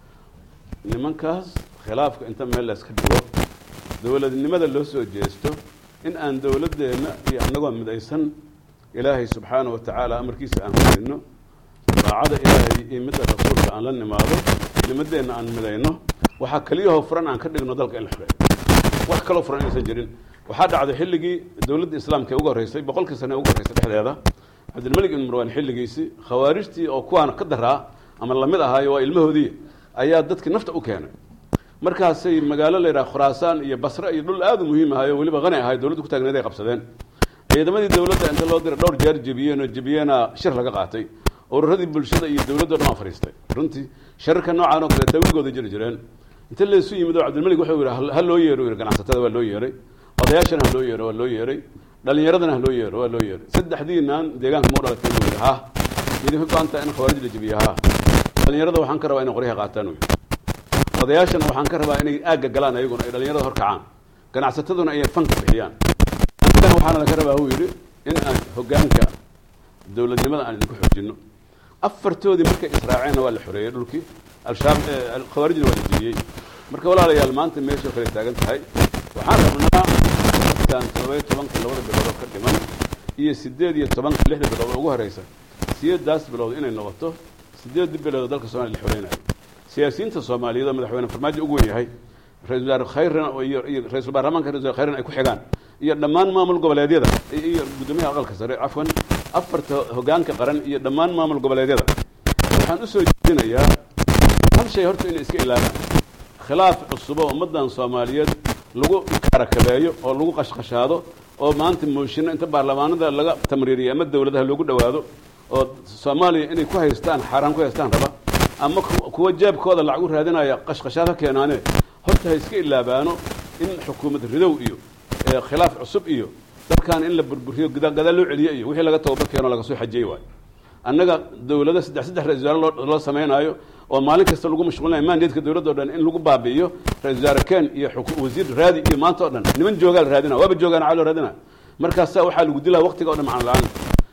nimankaas khilaafka inta meel layska dhigo dowladnimada loo soo jeesto in aan dowladdeenna iyo annagoo midaysan ilaahay subxaana wa tacaala amarkiisa aan midayno daacada ilaahay iyo midda rasuulka aan la nimaado nimadeenna aan midayno waxaa keliyahoo furan aan ka dhigno dalka in la xoreeyo wax kaloo furan inaysan jirin waxaa dhacday xilligii dowladda islaamka ee ugu horreysay boqolkii sane ee ugu horreysay dhexdeeda cabdilmalik ibn marwaan xilligiisii khawaarijtii oo kuwaana ka daraa ama lamid ahaayo waa ilmahoodii ayaa dadkii nafta u keenay markaasay magaalo la yidhaha khuraasaan iyo basre iyo dhul aada u muhiim ahayo weliba qani ahay dowladda ku taagneed ay qabsadeen ciidamadii dowladda inta loo diray dhowr jeer jebiyeen oo jebiyeena shir laga qaatay ururadii bulshada iyo dowladdo dhan waa fadhiistay runtii shararka noocaan oo kale tawigooda jiri jireen inta laysu yimid oo cabdilmalik wuxuu yidhi ha loo yeero yidhi ganacsatada waa loo yeeray odayaashana ha loo yeero waa loo yeeray dhalinyaradana ha loo yeero waa loo yeeray saddexdiinaan deegaanka mau dhalatay buu yidhi ha idinka go-anta in khawaarij la jebiyo ha dhalinyarada waxaan ka rabaa inay qoryaha qaataan uu yidhi odayaashana waxaan ka rabaa inay aagga galaan ayaguna ay dhalinyarada horkacaan ganacsataduna ay fanka bixiyaan anigana waxaana laga rabaa uu yidhi in aan hoggaanka dowladnimada aan idinku xoojinno afartoodii markay israaceenna waa la xoreeyey dhulkii al-shabaab khawaarijna waa la jebiyey marka walaalayaal maanta meesha kale taagan tahay waxaan rabnaa tan todoba iyo tobanka labada bilood oo ka dhiman iyo sideed iyo tobanka lixda bilood oo ugu horeysa sideedaas bilood inay noqoto sideedii bilood oo dalka soomaliya la xoreynayo siyaasiyiinta soomaaliyeed oo madaxweyne farmaajo ugu wen yahay ra-isul wasaare khayrna iyo iyo ra-isul baarlamaanka ra-isul wasaare khayrna ay ku xigaan iyo dhammaan maamul goboleedyada iyo guddoomiyaha aqalka sare cafwan afarta hoggaanka qaran iyo dhammaan maamul goboleedyada waxaan usoo jeedinayaa hal shay horta inay iska ilaabaan khilaaf cusub oo ummaddan soomaaliyeed lagu karakabeeyo oo lagu qashqashaado oo maanta mooshinno inta baarlamaanada laga tamriiriyo ama dowladaha loogu dhowaado oo soomaaliya inay ku haystaan xaaraan ku haystaan raba ama kuwa jeebkooda lacag u raadinaya qashqashaad ha keenaane horta ha iska ilaabaano in xukuumad ridow iyo khilaaf cusub iyo dadkan in la burburiyo gadaal loo celiyo iyo wixii laga tababar keeno laga soo xajiyey waayo annaga dowlada saddex saddex ra-isul wasaare loo sameynaayo oo maalin kasta lagu mashquulinayo mandatka dowladda o dhan in lagu baabi'iyo ra-isul wasaare ken iyo wasiir raadi iyo maanta o dhan niman joogaa la raadinaya waaba joogaan caa loo raadinaya markaasa waxaa lagu dilaa waqtiga o dhan macno la-aan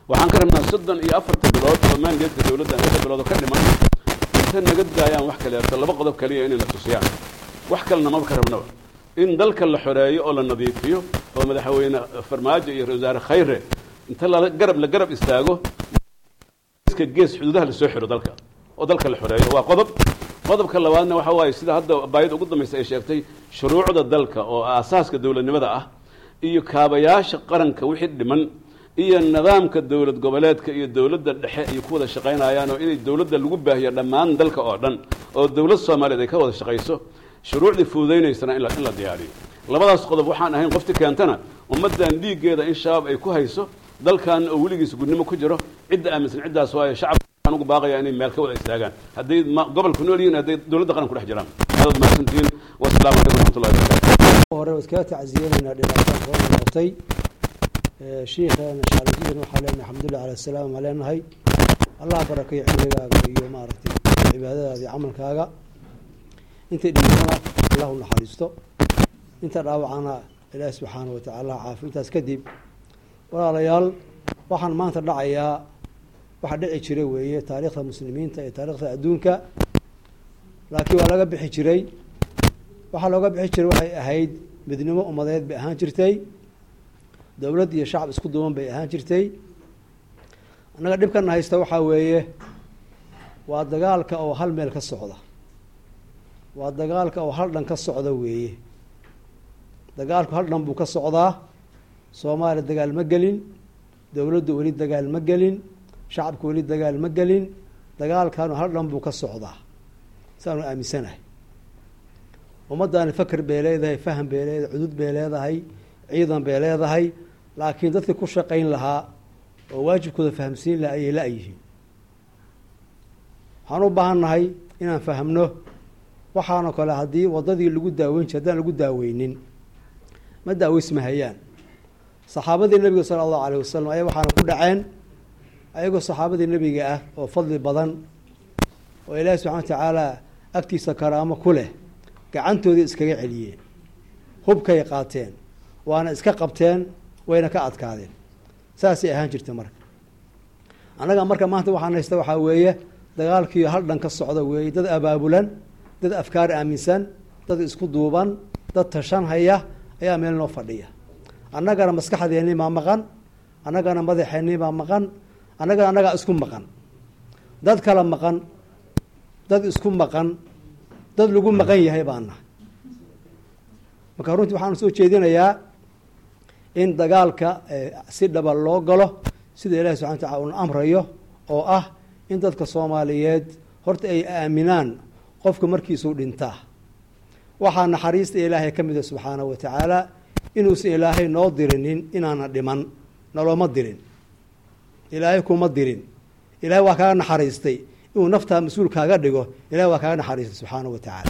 waxaan ka rabnaa soddon iyo afarta bilood oo maandeedka dowladda lixda bilood oo ka dhiman inta naga daayaan wax kaleeto laba qodob kaliya inay na tusiyaan wax kalena maba ka rabnaba in dalka la xoreeyo oo la nadiifiyo oo madaxweyne farmaajo iyo ra wasaare khayre inta la garab la garab istaago geeska gees xuduudaha lasoo xiro dalka oo dalka la xoreeyo waa qodob qodobka labaadna waxa waaye sida hadda baayada ugu dambaysa ay sheegtay shuruucda dalka oo aasaaska dowladnimada ah iyo kaabayaasha qaranka wixii dhiman iyo nidaamka dowlad goboleedka iyo dowladda dhexe ay ku wada shaqaynayaan oo inay dowladda lagu baahiyo dhammaan dalka oo dhan oo dowlad soomaaliyeed ay ka wada shaqayso shuruucdii fududaynaysana in la in la diyaariyo labadaas qodob waxaan ahayn qofti keentana ummaddan dhiiggeeda in shabaab ay ku hayso dalkan oo weligiis gudnimo ku jiro cidda aaminsan ciddaas waayo shacabka waxaan ugu baaqaya inay meel ka wada istaagaan hadday ma gobolku nool yihiin hadday dowladda qaran ku dhex jiraan aadaad mahadsantihiin wasalaamu calaykum waraxmatullahi wabarakatu hore iskaga tacsiyeenaynaa dhibaatada soo noqotay shiikheena shaalajidan waxaa leenahay alxamdulilah cala salaam aa leenahay allah barakeeyo cimrigaaga iyo maaragtay cibaadadaada iyo camalkaaga intay dhimatana allah u naxariisto inta dhaawacana ilaahi subxaana wa tacaala caafi intaas kadib walaalayaal waxaan maanta dhacayaa waxa dhici jira weeye taariikhda muslimiinta iyo taariikhda adduunka laakiin waa laga bixi jiray waxaa looga bixi jiray waxay ahayd midnimo umadeed bay ahaan jirtay dowlad iyo shacab isku duwan bay ahaan jirtay annaga dhibkana haysta waxaa weeye waa dagaalka oo hal meel ka socda waa dagaalka oo hal dhan ka socda weeye dagaalku hal dhan buu ka socdaa soomaaliya dagaal ma gelin dowladdu weli dagaal ma gelin shacabku weli dagaal ma gelin dagaalkanu hal dhan buu ka socdaa saanu aaminsanahay ummaddaani faker bay leedahay faham bay leedahay cudud bay leedahay ciidan bay leedahay laakiin dadkii ku shaqayn lahaa oo waajibkooda fahamsiin laha ayay la-yihiin waxaan u baahan nahay inaan fahamno waxaanoo kale haddii waddadii lagu daaweyn jir haddaan lagu daaweynin ma daaweysmahayaan saxaabadii nebiga sala allahu alayh wasalam ayaa waxaana ku dhaceen ayagoo saxaabadii nebiga ah oo fadli badan oo ilaahi subxana wa tacaala agtiisa karaamo ku leh gacantoodii iskaga celiyeen hubkay qaateen waana iska qabteen wayna ka adkaadeen saasay ahaan jirta marka annaga marka maanta waxaan haysta waxaa weeye dagaalkii hal dhan ka socda weeye dad abaabulan dad afkaar aaminsan dad isku duuban dad tashan haya ayaa meel noo fadhiya annagana maskaxdeennii baa maqan annagana madaxeennii baa maqan annagana annagaa isku maqan dad kala maqan dad isku maqan dad lagu maqan yahay baan nahay marka runtii waxaan soo jeedinayaa in dagaalka si dhaba loo galo sida ilahi subxana wataala uuna amrayo oo ah in dadka soomaaliyeed horta ay aaminaan qofka markiisuu dhintaa waxaa naxariista ilaahay ka mida subxaanahu wa tacaala inuusan ilaahay noo dirinin inaana dhiman nalooma dirin ilaahay kuma dirin ilaahay waa kaaga naxariistay inuu naftaa mas-uul kaaga dhigo ilahay waa kaaga naxariistay subxaanahu wa tacaala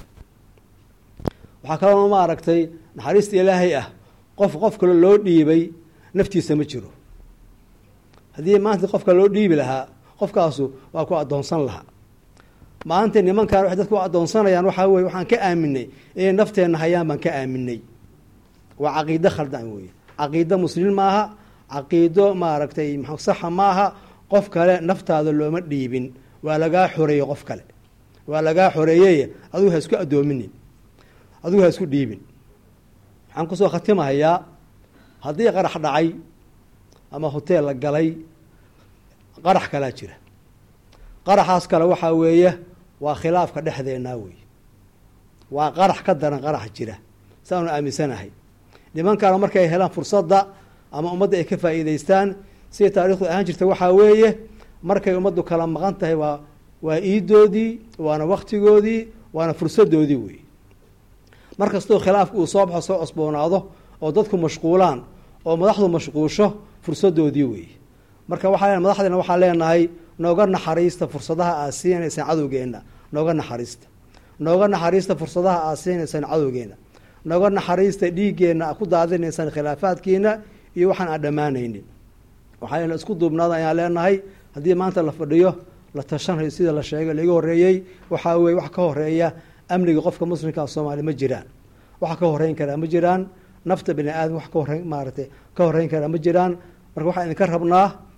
waxaa kaloo ma aragtay naxariista ilaahay ah qof qof kale loo dhiibay naftiisa ma jiro haddii maanta qofka loo dhiibi lahaa qofkaasu waa ku addoonsan lahaa maanta nimankaan waxay dadku addoonsanayaan waxaa weye waxaan ka aaminay inay nafteenna hayaan baan ka aaminay waa caqiido khaldan weye caqiido muslimiin maaha caqiido maaragtay saxa maaha qof kale naftaada looma dhiibin waa lagaa xoreeyey qof kale waa lagaa xoreeyey adigu ha isku addoominin adigu ha isku dhiibin waxaan kusoo khatimahayaa haddii qarax dhacay ama hoteel la galay qarax kalaa jira qaraxaas kale waxaa weeye waa khilaafka dhexdeennaa wey waa qarax ka daran qarax jira saanu aaminsanahay nimankaana markay helaan fursadda ama ummadda ay ka faa'iidaystaan siday taarikhdu ahaan jirta waxaa weeye markay ummaddu kala maqan tahay waa waa iidoodii waana waktigoodii waana fursadoodii wey mar kastoo khilaafka uu soo baxo soo cosboonaado oo dadku mashquulaan oo madaxdu mashquusho fursadoodii wey marka waxaa madaxdeena waxaa leenahay nooga naxariista fursadaha aad siinaysaan cadowgeenna nooga naxariista nooga naxariista fursadaha aad siinaysaan cadowgeenna nooga naxariista dhiiggeenna aad ku daadinaysaan khilaafaadkiina iyo waxaan aan dhammaanaynin waxaa isku duubnaada ayaan leenahay haddii maanta la fadhiyo la tashanhayo sida la sheegay laiga horeeyey waxaa weye wax ka horeeya amniga qofka muslimkaa soomaaliya ma jiraan waxa ka horeyn karaa ma jiraan nafta bini aadam wax ka horeyn maaragtay ka horeyn karaa ma jiraan marka waxaan idinka rabnaa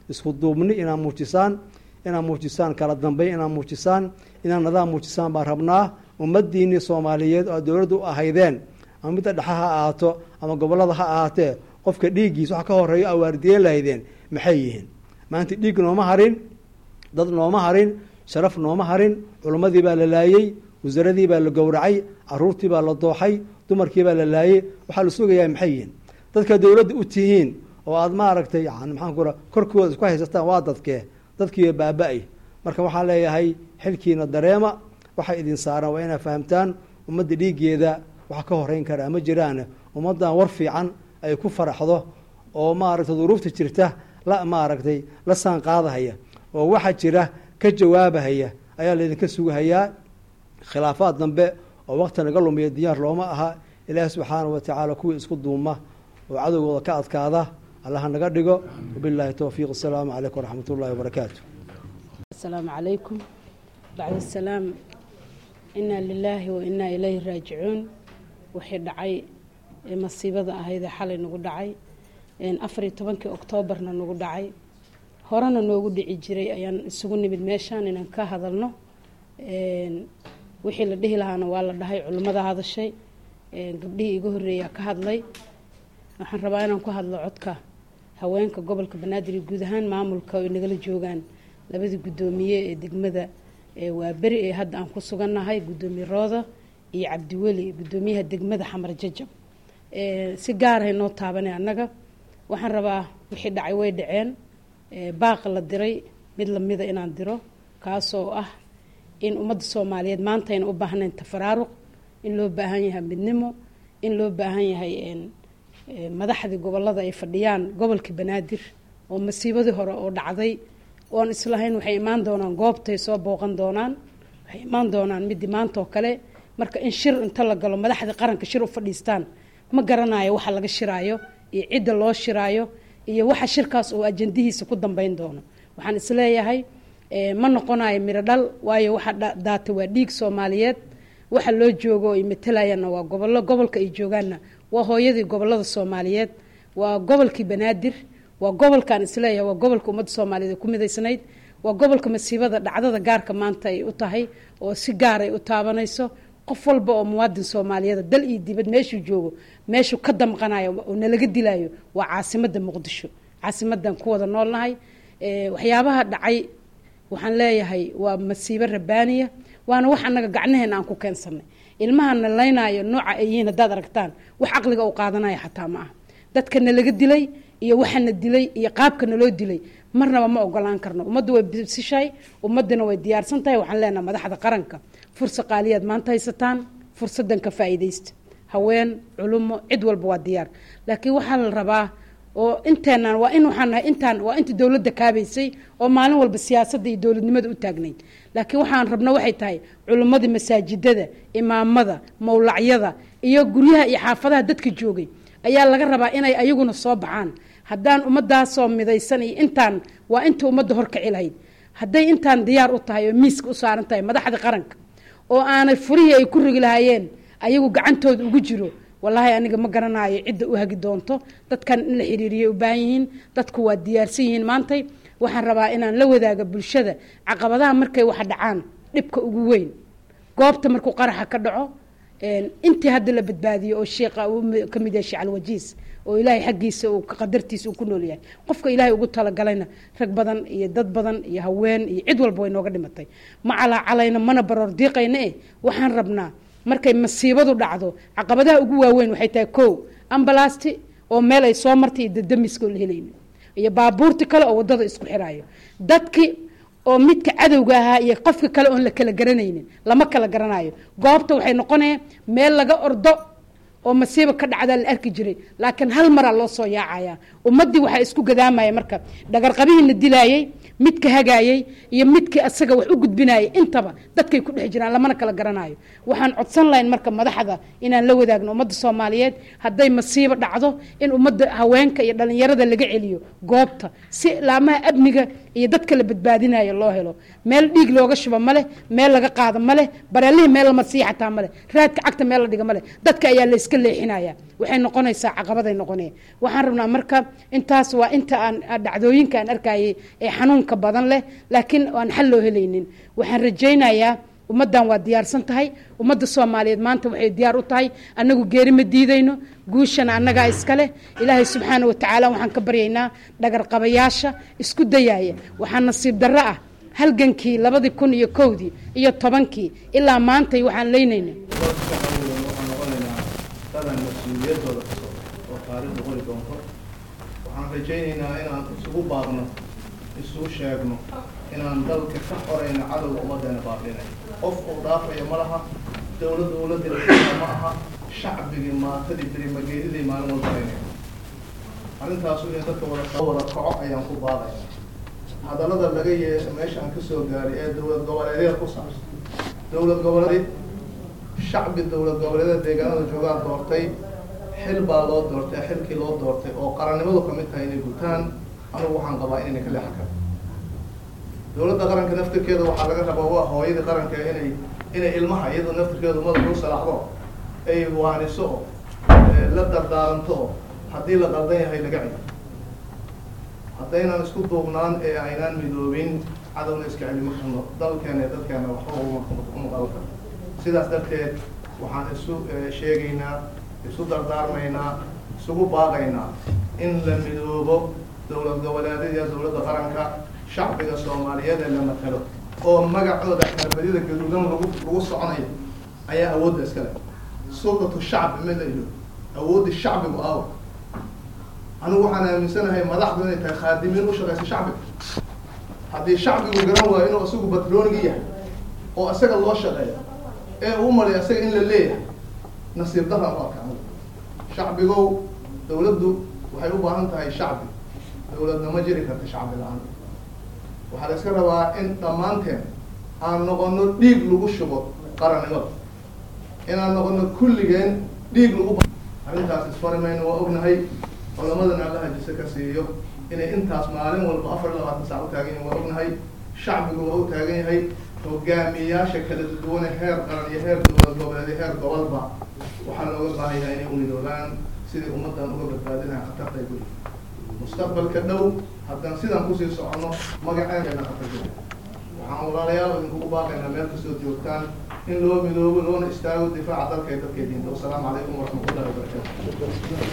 isku duubni inaad muujisaan inaad muujisaan kala dambeyn inaad muujisaan inaad nadaam muujisaan baan rabnaa ummadiinii soomaaliyeed oo dowladda u ahaydeen ama midda dhexe ha ahaato ama gobolada ha ahaatee qofka dhiiggiisa waxa ka horeeyo awaardiyeen lahaydeen maxay yihiin maanta dhiig nooma harin dad nooma harin sharaf nooma harin culimmadii baa la laayey wasaaradii baa la gowracay caruurtii baa la dooxay dumarkii baa la laayey waxaa la sugayaa maxay yihiin dadka dowladda u tihiin oo aada maaragtay yani maxaan ku raa korkooda isku haysataan waa dadkee dadkiiba baaba-ay marka waxaan leeyahay xilkiina dareema waxay idin saaraan waa inaad fahamtaan ummadda dhiiggeeda waxa ka horeyn karaa ma jiraan ummaddan war fiican ay ku faraxdo oo maaragtay duruufta jirta la maaragtay la saan qaadahaya oo waxa jira ka jawaabahaya ayaa laydinka sugahayaa khilaafaad dambe oo waqti naga lumiya diyaar looma aha ilaahi subxaana wa tacaala kuwii isku duuma oo cadowgooda ka adkaada allaha naga dhigo wabilaahi towfiiq asalaamu calaykum waraxmat ullahi wabarakaatu asalaamu calaykum bacd asalaam inaa lilaahi wa inaa ilayhi raajicuun wixii dhacay ee masiibada ahaydee xalay nagu dhacay afariyo tobankii oktoobarna nagu dhacay horena noogu dhici jiray ayaan isugu nimid meeshaan inaan ka hadalno wixii la dhihi lahaana waa la dhahay culimmada hadashay gabdhihii iga horreeyaa ka hadlay waxaan rabaa inaan ku hadlo codka haweenka gobolka banaadir iyo guud ahaan maamulka ay nagala joogaan labadii guddoomiye ee degmada waa beri ee hadda aan ku sugannahay guddoomiye rooda iyo cabdiweli guddoomiyaha degmada xamar jajab si gaarahay noo taabanay annaga waxaan rabaa wixii dhacay way dhaceen baaq la diray mid lamida inaan diro kaasoo ah in ummadda soomaaliyeed maanta ayna u baahnayn tafaraaruq in loo baahan yahay midnimo in loo baahan yahay madaxdii gobolada ay fadhiyaan gobolka banaadir oo masiibadii hore oo dhacday oon islahayn waxay imaan doonaan goobtay soo booqan doonaan waxay imaan doonaan midii maanta oo kale marka in shir inta la galo madaxdii qaranka shir u fadhiistaan ma garanayo waxa laga shiraayo iyo cidda loo shiraayo iyo waxa shirkaas oo ajandihiisa ku dambeyn doono waxaan isleeyahay ma noqonayo miro dhal waayo waxa daata waa dhiig soomaaliyeed waxa loo joogo ay matalayaanna waa gobollo gobolka ay joogaanna waa hooyadii gobolada soomaaliyeed waa gobolkii banaadir waa gobolkaan isleeyahay waa gobolka ummadda soomaaliyeed ku midaysnayd waa gobolka masiibada dhacdada gaarka maanta ay u tahay oo si gaar ay u taabanayso qof walba oo muwaadin soomaaliyeed dal iyo dibad meeshuu joogo meeshuu ka damqanayo oo nalaga dilayo waa caasimada muqdisho caasimadan ku wada noolnahay waxyaabaha dhacay waxaan leeyahay waa masiibo rabaaniya waana wax annaga gacnaheena aan ku keensanay ilmahana laynaayo nooca ay yihiin haddaad aragtaan wax caqliga u qaadanaya xataa ma aha dadka nalaga dilay iyo waxana dilay iyo qaabka naloo dilay marnaba ma ogolaan karno ummaddu way bisishahay ummaduna way diyaarsan tahay waxaan leenaha madaxda qaranka fursa qaaliyaad maanta haysataan fursadan ka faa'iidaysta haween culumo cid walba waa diyaar laakiin waxaa la rabaa oo inteenaan waa in waxaan nahay intaan waa inta dowladda kaabaysay oo maalin walba siyaasadda iyo dowladnimada u taagnayd laakiin waxaan rabno waxay tahay culimmadii masaajidada imaamada mawlacyada iyo guryaha iyo xaafadaha dadka joogay ayaa laga rabaa inay ayaguna soo baxaan haddaan ummadaasoo midaysan iyo intaan waa inta ummadda horkaci lahayd hadday intaan diyaar u tahay oo miiska u saaran tahay madaxda qaranka oo aanay furihii ay ku rigi lahaayeen ayagu gacantooda ugu jiro wallaahi aniga ma garanayo cidda u hagi doonto dadkan in la xiriiriyay u baahan yihiin dadku waa diyaarsan yihiin maantay waxaan rabaa inaan la wadaaga bulshada caqabadaha markay wax dhacaan dhibka ugu weyn goobta markuu qaraxa ka dhaco intii hadda la badbaadiyo oo sheekha uu ka mid yahay sheekh alwajiis oo ilaahay xaggiisa uu qadartiisa uu ku nool yahay qofka ilaahay ugu talagalayna rag badan iyo dad badan iyo haween iyo cid walba way nooga dhimatay ma calaacalayna mana baroor diiqayna eh waxaan rabnaa markay masiibadu dhacdo caqabadaha ugu waaweyn waxay tahay kow ambalasti oo meel ay soo martay iyo dadamiska oo la helayno iyo baabuurti kale oo wadada isku xiraayo dadki oo midka cadowga ahaa iyo qofka kale oon la kala garanaynin lama kala garanayo goobta waxay noqonaya meel laga ordo oo masiiba ka dhacdaa la arki jiray laakiin hal maraa loo soo yaacaya ummaddii waxaa isku gadaamaya marka dhagarqabihiina dilaayey midka hagaayey iyo midkii asaga wax u gudbinayay intaba dadkay ku dhex jiraan lamana kala garanayo waxaan codsan lahayn marka madaxda inaan la wadaagno ummadda soomaaliyeed hadday masiibo dhacdo in ummadda haweenka iyo dhalinyarada laga celiyo goobta si laamaha amniga iyo dadka la badbaadinayo loo helo meel dhiig looga shubo ma leh meel laga qaado ma leh bareelihii meel lama sii xataa ma leh raadka cagta meel la dhiga ma leh dadka ayaa la iska leexinaya waxay noqonaysaa caqabaday noqonaya waxaan rabnaa marka intaas waa inta aan dhacdooyinka aan arkayay ee xanuunka badan leh laakiin aan xal loo helaynin waxaan rajaynayaa ummaddan waa diyaarsan tahay ummadda soomaaliyeed maanta waxay diyaar u tahay annagu geeri ma diidayno guushana annagaa iska leh ilaahay subxaana wa tacaala waxaan ka baryaynaa dhagarqabayaasha isku dayaaya waxaa nasiib darro ah halgankii labadii kun iyo kowdii iyo tobankii ilaa maantay waxaan leynayna waxaan noqonaynaa dadan mas-uuliyadooda kasoo oo taariikhda qori doonto waxaan rajaynaynaa inaan isugu baaqno isugu sheegno inaan dalka ka xorayno cadowga ummaddeena baabiinay qof uu dhaafayo ma laha dowlad dowladda la ma aha shacbigii maatadii berimageedidii maalin walba aynay arrintaasu in dadka wada wada kaco ayaan ku baaqaya hadallada laga yee meesha aan kasoo gaaray ee dowlad goboleedyada ku saabsan dowlad goboleed shacbi dowlad goboleedyada deegaanada joogaan doortay xil baa loo doortay xilkii loo doortay oo qarannimadu kamid tahay inay gutaan anigu waxaan qabaa inayna ka leexan karin dowladda qaranka naftirkeeda waxaa laga rabaa waa hooyadii qaranka inay inay ilmaha iyadoo naftirkeedu madax u salaaxdo ay waaniso oo la dardaaranto oo haddii la qaldan yahay laga celiyo haddaynan isku duubnaan ee aynaan midoobin cadowna iska celi ma karno dalkeena iyo dadkeena waxba uma uma qaban karno sidaas darteed waxaan isu sheegaynaa isu dardaarmaynaa isugu baaqaynaa in la midoobo dowlad goboleedyada dowladda qaranka shacbiga soomaaliyeed ee la matalo oo magacooda xarbadida gaduudan lagu lagu soconayo ayaa awoodda iska leh sultatu shacbi ma la ilo awoodda shacbigu aawo anigu waxaan aaminsanahay madaxdu inay tahay khaadimiin u shaqaysa shacbiga haddii shacbigu garan waayo inuu isagu batroonigi yahay oo isaga loo shaqeeyo ee uu malay isaga in la leeyahay nasiib daran u arka anigu shacbigow dowladdu waxay u baahan tahay shacbi dowladna ma jiri karta shacbi la-aan waxaa la iska rabaa in dhammaanteen aan noqono dhiig lagu shubo qarannimada inaan noqono kulligeen dhiig lagu arrintaas isfari mayno waa ognahay culamadana allaha jise ka siiyo inay intaas maalin walba afar iyo labaatan saac u taagan yihin waa ognahay shacbigu waa u taagan yahay hogaamiyayaasha kala duwane heer qaran iyo heer dowlad goboleed iyo heer gobolba waxaa looga baahan yahay inay unidoobaan sidai ummaddan uga badbaadinaha khatarta ay guri mustaqbalka dhow haddaan sidaan kusii socono magaceena khatar jira waxaan walaalayaal idinkugu baaqaynaa meel kastoo joogtaan in loo midoobo loona istaago difaaca dalka iyo dadka diinta wasalaamu calaykum waraxmatullahi wabarakatu